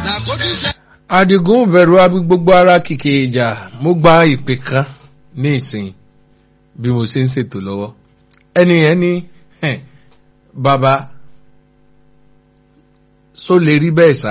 làkójúṣe. Adigun bẹ̀rù abi gbogbo ara kìkì ìjà mo gba ìpè kan ní ìsìn bí mo ṣe ń ṣètò lọ́wọ́ ẹni yẹn ní "Hẹ̀, bàbá só lè rí bẹ́ẹ̀ sá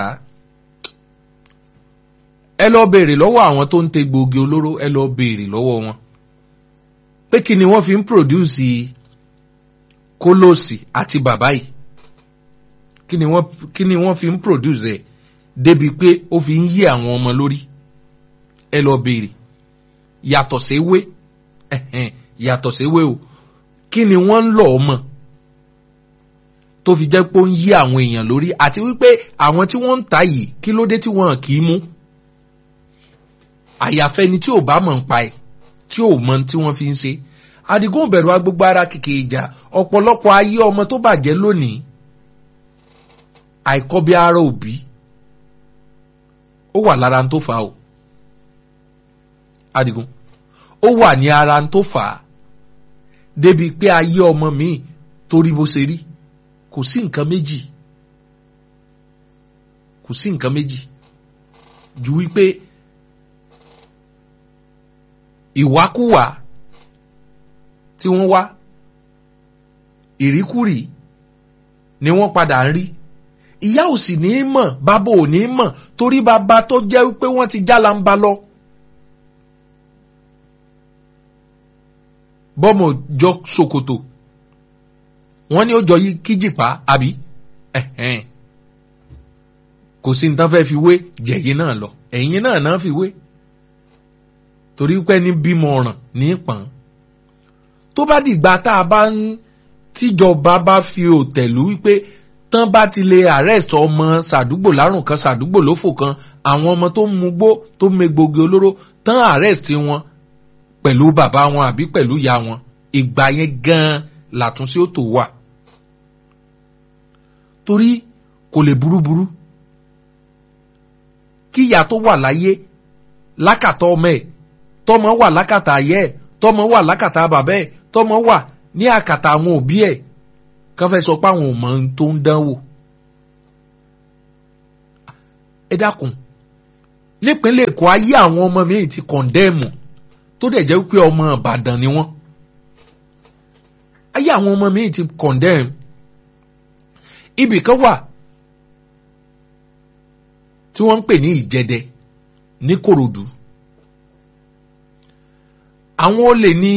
ẹ lọ béèrè lọ́wọ́ àwọn tó ń te gbòógì olóró ẹ lọ béèrè lọ́wọ́ wọn pé kí ni wọ́n fi ń pòdúsì kólóòsì àti bàbá yìí kí ni wọ́n kí ni wọ́n fi ń pòdúsì ẹ̀ débi pé ó fi ń yí àwọn ọmọ lórí ẹ lọ béèrè yàtọ̀ séwé ẹ̀hẹ̀n, yàtọ̀ séwé o kí ni wọ́n ń lọ ọmọ tó fi jẹ́ pé ó ń yí àwọn èèyàn lórí àti wípé àwọn tí wọ́n ń ta yìí kí ló dé tí wọ́n kì í mú àyàfẹ́ ni tí ò bá mọ̀ ń pa ẹ̀ tí ò mọ tí wọ́n fi ń ṣe Àdìgún bẹ̀rù agbègbè ara kìkì ìjà ọ̀pọ̀lọpọ̀ ayé ọmọ tó bàjẹ́ lónìí àìkọ́bí ara òbí ó wà lára ń tó fà á o Àdìgún ó wà ní ara ń tó fà á débi pé ayé ọmọ mi torí bó ṣe rí kò sí nǹkan méjì kò sí nǹkan méjì ju wípé ìwákúwà tí wọ́n wá ìríkúrì ni wọ́n padà ń rí ìyá ò sì ní í mọ̀ bàbá ò ní í mọ̀ torí bàbá tó jẹ́ pé wọ́n ti jálá ń ba lọ. bọ́mọ̀ jọ ṣòkòtò wọ́n ní ó jọ yí kíjìpá àbí ẹ̀hẹ́n. kò sí nǹkan fẹ́ fi wé jẹ̀yìn náà lọ ẹ̀yìn náà náà fi wé torí pé ní bímọ ọ̀ràn ní pọ̀n tó bá dìgbà tá a bá ń tíjọba bá fi òtẹ̀lú wípé tán bá ti lè arrest ọmọ sàdúgbò lárùn kan sàdúgbò lófò kan àwọn ọmọ tó ń mugbó tó ń megbògi olóró tán arrest wọn pẹ̀lú bàbá wọn àbí pẹ̀lú ìyá wọn ìgbà yẹn gan-an làtúnṣe ó tó wà torí kò lè burúburú kí ìyá tó wà láyé lákàtà ọmọ ẹ̀ tọmọ wà lákàtà ayé ẹ̀ tọmọ wà lákàtà bàbá ẹ̀ tọmọ wà ní àkàtà àwọn òbí ẹ̀ kán fẹ́ sọ pé àwọn ò mọ ohun tó ń dánwò. ẹ dákun nípínlẹ̀ èkó ayé àwọn ọmọ mi ti kọ̀ndẹ́ẹ̀mù tó dẹ̀ jẹ́ pé ọmọ ìbàdàn ni wọ́n. ayé àwọn ọmọ mi ti kọ̀ndẹ́ẹ̀mù. ibì kan wà tí wọ́n ń pè ní ìjẹdẹ ní kòròdú. àwọn olè ní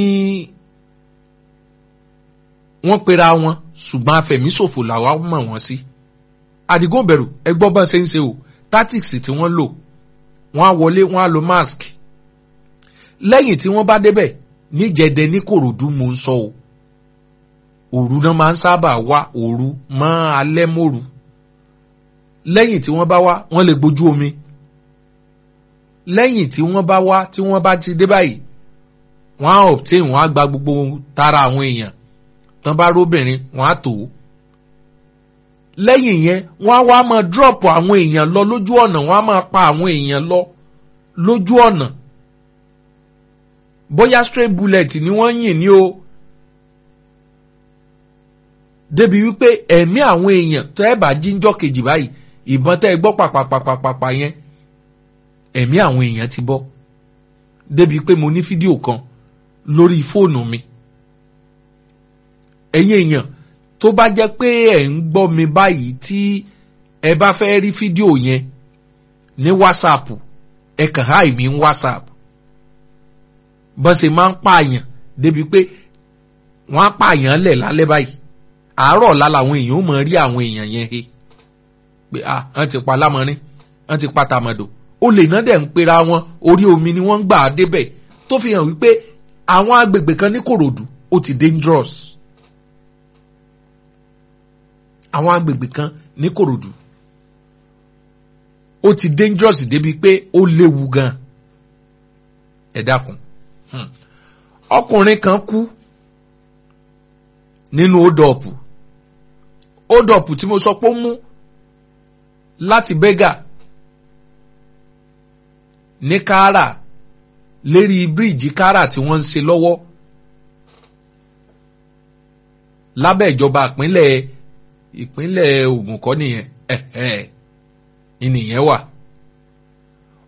wọ́n pera wọn ṣùgbọ́n afẹ̀míṣòfò làwa mọ̀ wọ́n sí. Àdìgún bẹ̀rù ẹgbọ́ bá ṣe ń ṣe o tactics tí wọ́n lò wọ́n á wọlé wọ́n á lo mask. lẹ́yìn tí wọ́n bá débẹ̀ níjẹ̀dẹ̀ ní kòròdú mò ń sọ o. òru náà máa ń sábà wá òru mọ́ alẹ́ mòru. lẹ́yìn tí wọ́n bá wá wọ́n lè gbójú omi. lẹ́yìn tí wọ́n bá wá tí wọ́n bá ti dé báyìí wọ́n á obtain wọ́n á gba gbogbo tara àwọn èèyàn tán bá róbìnrin wọn á tò ó lẹ́yìn yẹn wọ́n á wá máa drop àwọn èèyàn lọ lójú ọ̀nà wọ́n á máa pa àwọn èèyàn lọ lójú ọ̀nà bóyá straight bullet ni wọ́n yìn ní o débi wípé ẹ̀mí àwọn èèyàn tó ẹ̀ bá jíjọ́ kejì báyìí ìbọn tẹ́ ẹ gbọ́ pàpàpàpàpà yẹn ẹ̀mí àwọn èèyàn ti bọ́ débi pé mo ní fídíò kan lórí fóònù mi ẹ̀yin èèyàn tó bá jẹ́ pé ẹ̀ ń gbọ́ mi báyìí tí ẹ bá fẹ́ rí fídíò yẹn ní whatsapp ẹ kàn háì mí ní whatsapp bọ́n ṣe máa ń pààyàn débi pé wọ́n á pààyàn lẹ̀ lálẹ́ báyìí àárọ̀ ọ̀la làwọn èèyàn ó mọ̀ rí àwọn èèyàn yẹn he pé ah wọ́n ti pa lámọ́rin wọ́n ti pa tàmọ̀dò olè náà dẹ̀ ń pera wọn orí omi ni wọ́n ń gbà á débẹ̀ tó fi hàn wípé àwọn agbègbè kan ní kòròdú ó ti dangerous àwọn agbègbè kan ní kòròdú ó ti dangerous débi pé ó léwu gan ẹ dákun ọkùnrin kan kú nínú ódọ̀pù ódọ̀pù tí mo sọ pé ó mú láti bẹ́gà ní káárà lérí bíríìjì káárà tí wọ́n ń ṣe lọ́wọ́ lábẹ́ ìjọba ìpínlẹ̀ ìpínlẹ̀ Ògùn kọ́ nìyẹn ẹ̀ẹ́ ìnìyẹn wà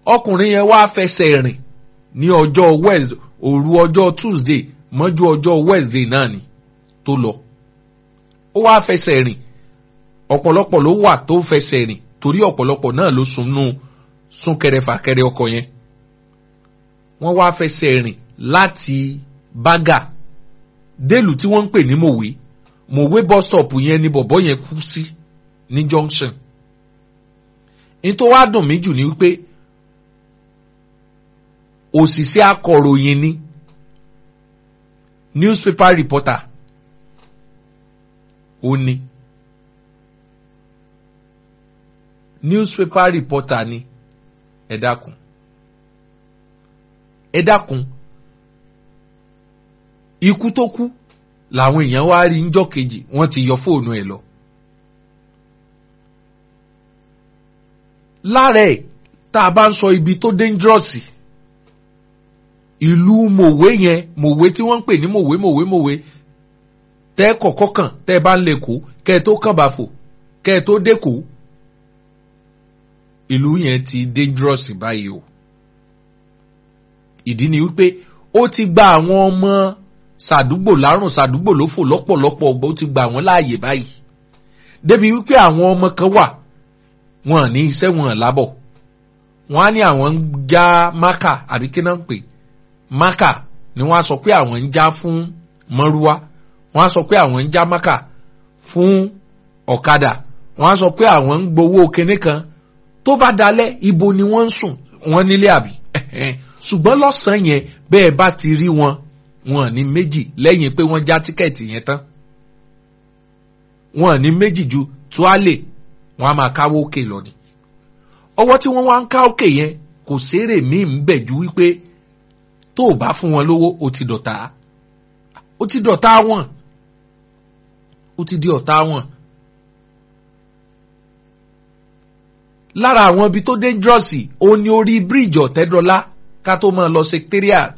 ọkùnrin yẹn wá fẹsẹ̀ rìn ní ọjọ́ Wednesday òru ọjọ́ Tuesday mọ́jú ọjọ́ Wednesday náà ni tó lọ ó wá fẹsẹ̀ rìn ọ̀pọ̀lọpọ̀ ló wà tó fẹsẹ̀ rìn torí ọ̀pọ̀lọpọ̀ náà ló sunú súnkẹrẹ fàkẹrẹ ọkọ̀ yẹn wọ́n wá fẹsẹ̀ rìn láti bágà délùú tí wọ́n ń pè ní mòwe mòwe bus stop yẹn ni bọ̀bọ́ yẹn kú sí ní junction ní tó wá dùn mí jù ni wípé òṣìṣẹ́ akọ̀ròyìn ni newspaper reporter ó ní newspaper reporter ni ẹ dákun ẹ dákun ikú tó kú làwọn èèyàn wá rí njọ́ kejì wọ́n ti yọ fóònù ẹ̀ lọ. lára ẹ̀ tá a bá ń sọ ibi tó dangerous ìlú mòwe yẹn mòwe tí wọ́n ń pè ní mòwe mòwe mòwe tẹ́ kọ̀kọ́ kàn tẹ́ bá ń lè kó kẹ́ ẹ tó kàn bá fò kẹ́ ẹ tó dé kó ìlú yẹn ti dangerous báyìí o ìdí ni wípé ó ti gba àwọn ọmọ sàdúgbò lárùn sàdúgbò ló fò lọ́pọ̀lọpọ̀ ọgbà ó ti gba àwọn láàyè báyìí débi wípé àwọn ọmọ kan wà wọn ní iṣẹ́ wọn lábọ̀ wọn á ní àwọn ń já mákà àbí kí náà ń pè mákà ni wọ́n á sọ pé àwọn ń já fún mọ́rúwá wọ́n á sọ pé àwọn ń já mákà fún ọ̀kadà wọ́n á sọ pé àwọn ń gbowó kinní kan tó bá dalẹ̀ ibo ni wọ́n ń sùn wọ́n nílé àbí ṣùgbọ́n lọ́sàn-án yẹn bẹ́ẹ̀ bá ti rí wọn wọn ní méjì lẹ́yìn pé wọ́n já tíkẹ́ẹ̀tì yẹn tán wọn ní méjì ju tuálè wọn a máa káwó òkè lọ ni ọwọ́ tí wọ́n wá ń ká òkè yẹn kò sérè míì ń bẹ̀ ju wípé tó o bá fún wọn lówó o ti dọ̀tá o ti dọ̀tá wọn o ti di ọ̀tá wọn. lára àwọn ibi tó dangerous ó ní orí bíríìjì ọ̀tẹ́dọ́lá ká tó máa lọ secretariat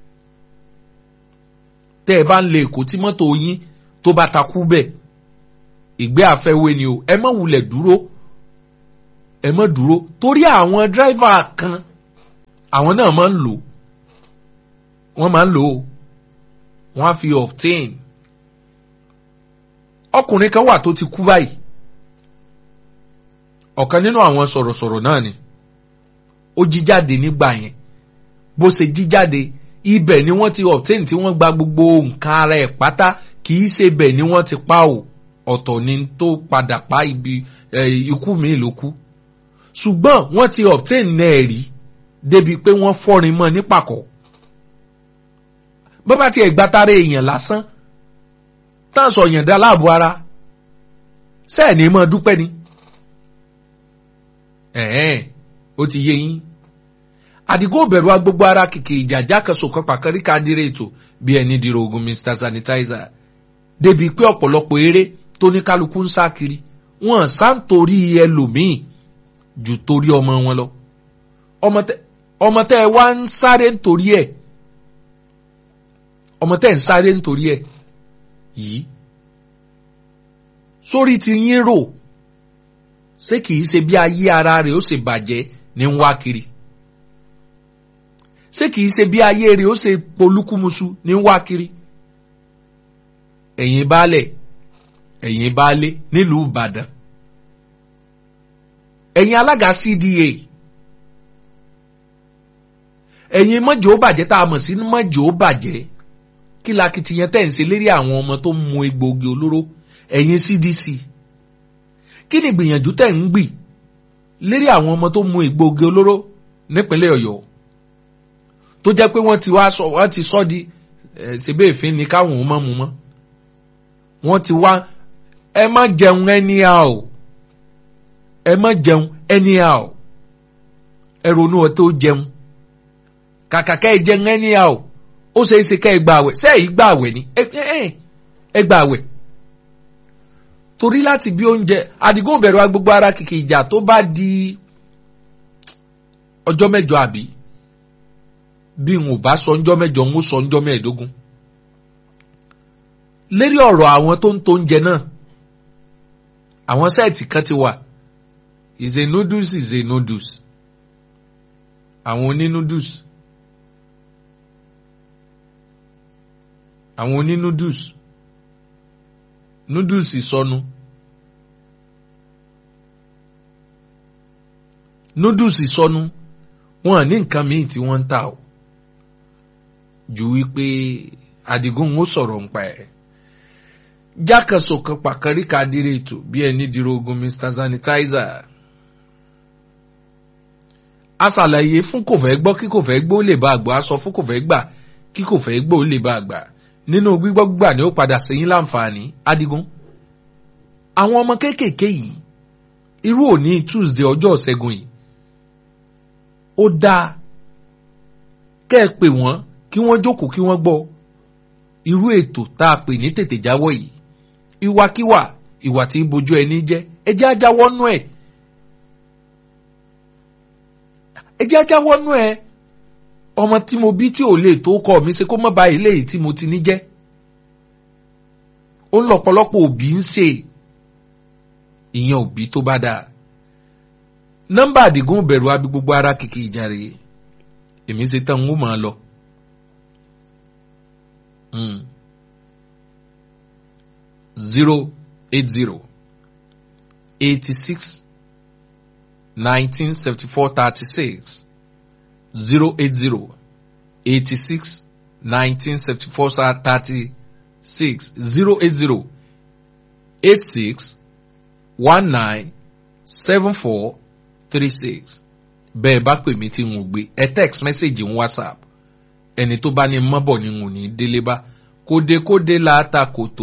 tẹ́ ẹ bá ń lè èkó tí mọ́tò yín tó bá takú bẹ́ẹ̀ ìgbé àfẹ́wé ni o ẹ má wulẹ̀ dúró ẹ má dúró torí àwọn dírẹ́fà kan àwọn náà máa ń lò wọ́n máa ń lò ó wọ́n á fi obtain ọkùnrin kan wà tó ti kú báyìí ọ̀kan nínú àwọn sọ̀rọ̀sọ̀rọ̀ náà ni ó jí jáde nígbà yẹn bó ṣe jí jáde ibẹ̀ ni wọ́n ti obtain tí wọ́n gba gbogbo nǹkan ara ẹ̀ pátá kì í ṣe bẹ̀ ni wọ́n ti pa o ọ̀tọ̀ ni tó padà pa ibi ikú mi ló kú ṣùgbọ́n wọ́n ti obtain náà rí débi pé wọ́n fọ́rin mọ́ nípàkọ́ bọ́bá tiẹ̀ gbátáré èèyàn lásán táà sọ yàn dá láàbò ara sẹ́ẹ̀ ní mọ́ dúpẹ́ ni ẹ̀ẹ́n ó ti yé yín àdìgún òbẹ̀rù agbogbo ara kìkì ìjàjà kan sòkan pàkárí kádìrè ètò bí ẹni dìrò ogun mr sanitizer débi pé ọ̀pọ̀lọpọ̀ eré tó ní kálukú ń sá kiri wọn sá ń torí ẹlòmíì jù torí ọmọ wọn lọ ọmọ tẹ ẹ wá ń sáré nítorí ẹ ọmọ tẹ ẹ ń sáré nítorí ẹ yìí sórí ti yín rò ṣé kìí ṣe bí ayé ara rẹ̀ ó ṣe bàjẹ́ ní ń wá kiri ṣé kìí ṣe bí ayé rẹ̀ ó ṣe polúkúmuṣu ní ń wá kiri ẹ̀yin baálẹ̀ ẹ̀yin baálé nílùú Ìbàdàn ẹ̀yin alága CDA ẹ̀yin mọ́jọ́ ó bàjẹ́ tá a mọ̀ sí mọ́jọ́ ó bàjẹ́ kí lakitiyan tẹ̀ ń ṣe lérí àwọn ọmọ tó ń mu egbòogi olóró ẹ̀yin CDC kí ni ìgbìyànjú tẹ̀ ń gbì lérí àwọn ọmọ tó mu egbòogi olóró nípínlẹ̀ Ọ̀yọ́ tó jẹ́ pé wọ́n ti wá sọ wọ́n ti sọ di ṣebí èéfín ni káwọn ò mọ̀ mu mọ́ wọ́n ti wá ẹ má jẹun anyhow ẹ má jẹun anyhow ẹ ronú ọ tó jẹun kàkà ká ẹ jẹun anyhow ó ṣe é ṣe ká ẹ gba àwẹ̀ ṣé èyí gba àwẹ̀ ni ẹ gba àwẹ̀ torí láti bí oúnjẹ àdìgún bẹ̀rù agbègbè ara kìkì ìjà tó bá di ọjọ́ mẹ́jọ àbí bí n ò bá sọ ọjọ́ mẹ́jọ ń sọ ọjọ́ mẹ́ẹ̀ẹ́dógún lérí ọ̀rọ̀ àwọn tó ń tó oúnjẹ náà àwọn sẹ́ẹ̀tì kan ti wà is a noodles is a noodles àwọn oní noodles àwọn oní noodles noodles ìsọnu noodles ìsọnu wọn ní nǹkan míì tí wọ́n ń tà o ju wípé Adigun ó sọ̀rọ̀ ń pa ẹ̀ jákèsò kan pàkàríkà dire ètò bí ẹni dìrò ogun Mr Sanitizer a ṣàlàyé fún kò fẹ́ gbọ́ kí kò fẹ́ gbọ́ ó lè bá àgbà a sọ fún kò fẹ́ gbà kí kò fẹ́ gbọ́ ó lè bá àgbà nínú gbígbọ́ gbà ni ó padà sẹ́yìn láǹfààní Adigun àwọn ọmọ kéékèèké yìí irú òní Tuesday ọjọ́ ìṣẹ́gun yìí ó dáa kẹ́ ẹ pè wọ́n kí wọ́n jókòó kí wọ́n gbọ́ irú ètò tá a pè ní tètè jáwọ́ yìí ìwàkiwà ìwà tí ń bojú ẹni jẹ́ ẹ jẹ́ ajáwọ́ nú ẹ̀ ẹ jẹ́ ajáwọ́ nú ẹ̀ ọmọ tí mo bí tí ò lè tó kọ́ mi ṣe kó má ba ilé yìí tí mo ti ní jẹ́ ó ń lọ́pọ̀lọpọ̀ òbí ń ṣe ìyẹn òbí tó bá dáa nọ́mbà àdìgún bẹ̀rù abi gbogbo ara kìkì ìjà rèé èmi ṣe tán ń ó máa lọ. zero eight zero eighty six nineteen seventy four thirty six zero eight zero eighty six nineteen seventy four thirty six zero eight zero eight six one nine seven four three six bẹ́ẹ̀ bá pè mí tí n ò gbé ẹ text message ń whatsapp ẹni tó bá ní mọ́bọ̀ ni n ò ní délé bá kódekóde la ta kò tó